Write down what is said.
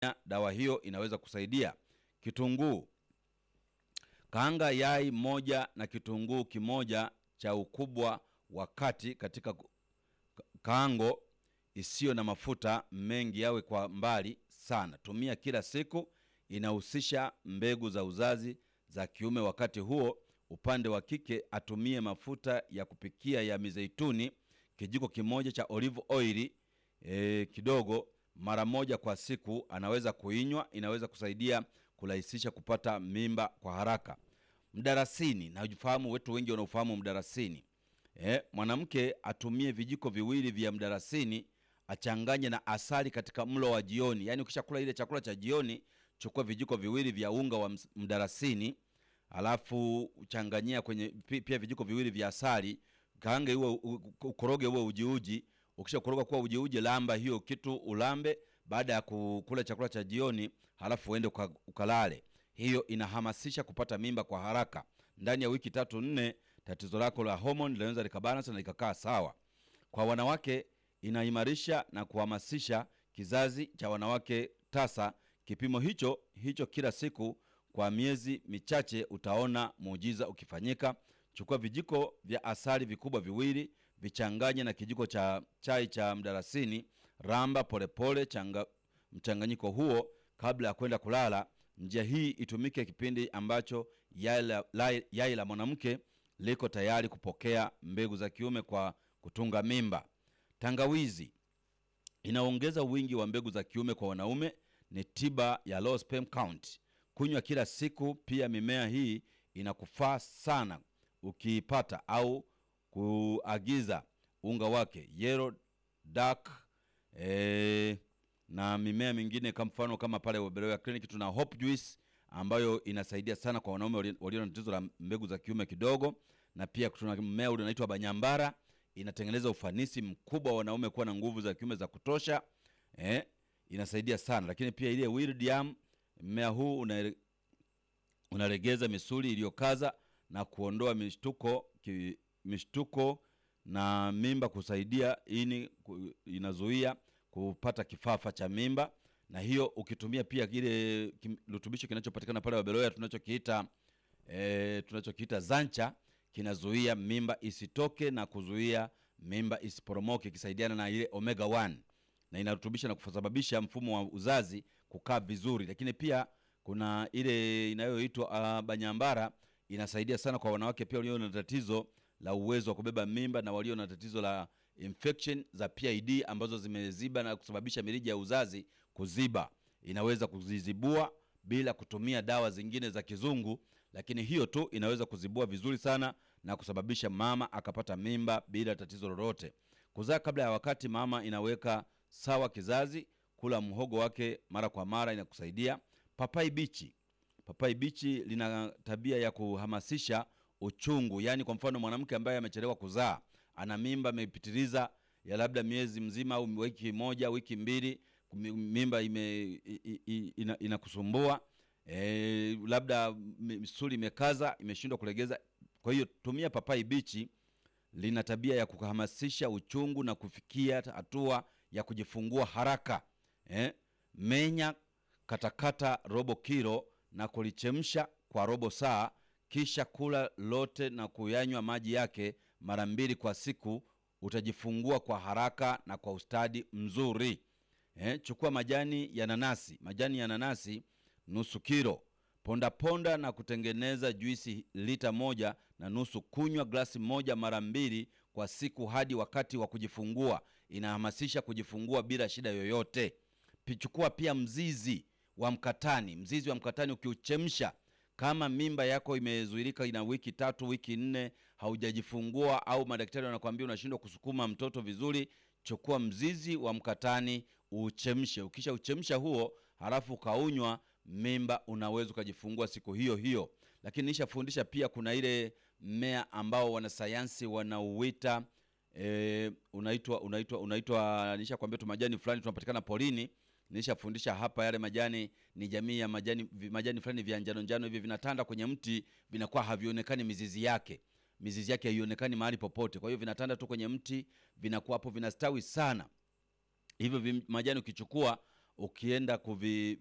dawa hiyo inaweza kusaidia. Kitunguu, kaanga yai moja na kitunguu kimoja cha ukubwa wa kati katika ku- kaango isiyo na mafuta mengi, yawe kwa mbali sana. Tumia kila siku. Inahusisha mbegu za uzazi za kiume. Wakati huo upande wa kike atumie mafuta ya kupikia ya mizeituni kijiko kimoja cha olive oil e, kidogo mara moja kwa siku. Anaweza kuinywa, inaweza kusaidia kurahisisha kupata mimba kwa haraka. Mdarasini, na ufahamu wetu wengi wanaofahamu mdarasini. Eh, mwanamke atumie vijiko viwili vya mdarasini achanganye na asali katika mlo wa jioni. Yaani ukishakula ile chakula cha jioni, chukua vijiko viwili vya unga wa ms- mdarasini, alafu uchanganyia kwenye pi- pia vijiko viwili vya asali, kaange uwe u- ukoroge uwe ujiuji. Ukisha koroga kuwa ujiuji, lamba hiyo kitu ulambe baada ya kukula chakula cha jioni, halafu uende uka- ukalale. Hiyo inahamasisha kupata mimba kwa haraka. Ndani ya wiki tatu nne, tatizo lako la homoni linaweza likabalance na likakaa sawa. Kwa wanawake inaimarisha na kuhamasisha kizazi cha wanawake tasa. Kipimo hicho hicho kila siku kwa miezi michache, utaona muujiza ukifanyika. Chukua vijiko vya asali vikubwa viwili, vichanganye na kijiko cha chai cha mdarasini, ramba polepole changa, mchanganyiko huo kabla ya kwenda kulala. Njia hii itumike kipindi ambacho yai la, la- yai la mwanamke liko tayari kupokea mbegu za kiume kwa kutunga mimba. Tangawizi inaongeza wingi wa mbegu za kiume kwa wanaume, ni tiba ya low sperm count. Kunywa kila siku. Pia mimea hii inakufaa sana ukiipata au kuagiza unga wake yellow dark eh, na mimea mingine kama mfano kama pale Wabeloya Clinic tuna Hope Juice ambayo inasaidia sana kwa wanaume walio- walio na tatizo la mbegu za kiume kidogo, na pia tuna mmea ule unaitwa Banyambara, inatengeneza ufanisi mkubwa wa wanaume kuwa na nguvu za kiume za kutosha eh, inasaidia sana. Lakini pia ile Wildiam, mmea huu una unalegeza misuli iliyokaza na kuondoa mishtuko ki, mishtuko na mimba, kusaidia ini, ku- inazuia kupata kifafa cha mimba. Na hiyo ukitumia pia kile kim- kirutubisho kinachopatikana pale Wabeloya tunachokiita e, tunachokiita Zancha kinazuia mimba isitoke na kuzuia mimba isiporomoke, ikisaidiana na ile omega 1 na inarutubisha na kusababisha mfumo wa uzazi kukaa vizuri. Lakini pia kuna ile inayoitwa uh, Banyambara inasaidia sana kwa wanawake pia walio na tatizo la uwezo wa kubeba mimba na walio na tatizo la infection za PID ambazo zimeziba na kusababisha mirija ya uzazi kuziba. Inaweza kuzizibua bila kutumia dawa zingine za kizungu, lakini hiyo tu inaweza kuzibua vizuri sana na kusababisha mama akapata mimba bila tatizo lolote. Kuzaa kabla ya wakati, mama inaweka sawa kizazi. Kula mhogo wake mara kwa mara inakusaidia. Papai bichi papai bichi lina tabia ya kuhamasisha uchungu, yaani kwa mfano mwanamke ambaye amechelewa kuzaa, ana mimba imepitiliza ya labda miezi mzima au wiki moja, wiki mbili, kumi- mimba ime i- i- ina- inakusumbua e, labda misuli imekaza, imeshindwa kulegeza. Kwa hiyo tumia papai bichi, lina tabia ya kuhamasisha uchungu na kufikia hatua ya kujifungua haraka eh? Menya katakata robo kilo na kulichemsha kwa robo saa, kisha kula lote na kuyanywa maji yake mara mbili kwa siku. Utajifungua kwa haraka na kwa ustadi mzuri. Eh, chukua majani ya nanasi, majani ya nanasi nusu kilo, ponda ponda na kutengeneza juisi lita moja na nusu. Kunywa glasi moja mara mbili kwa siku hadi wakati wa kujifungua. Inahamasisha kujifungua bila shida yoyote. Pi- Chukua pia mzizi wa mkatani. Mzizi wa mkatani ukiuchemsha, kama mimba yako imezuilika ina wiki tatu, wiki nne, haujajifungua au madaktari wanakuambia unashindwa kusukuma mtoto vizuri, chukua mzizi wa mkatani uuchemshe. Ukisha uchemsha huo, halafu ukaunywa, mimba unaweza ukajifungua siku hiyo hiyo. Lakini nishafundisha pia, kuna ile mmea ambao wanasayansi wanauita e, unaitwa unaitwa unaitwa nishakwambia tu majani fulani tunapatikana porini. Nishafundisha hapa, yale majani ni jamii ya majani vi- majani fulani vya njano njano hivi vinatanda kwenye mti, vinakuwa havionekani mizizi yake, mizizi yake haionekani mahali popote. Kwa hiyo vinatanda tu kwenye mti, vinakuwa hapo, vinastawi sana hivyo vim- majani ukichukua ukienda kuvi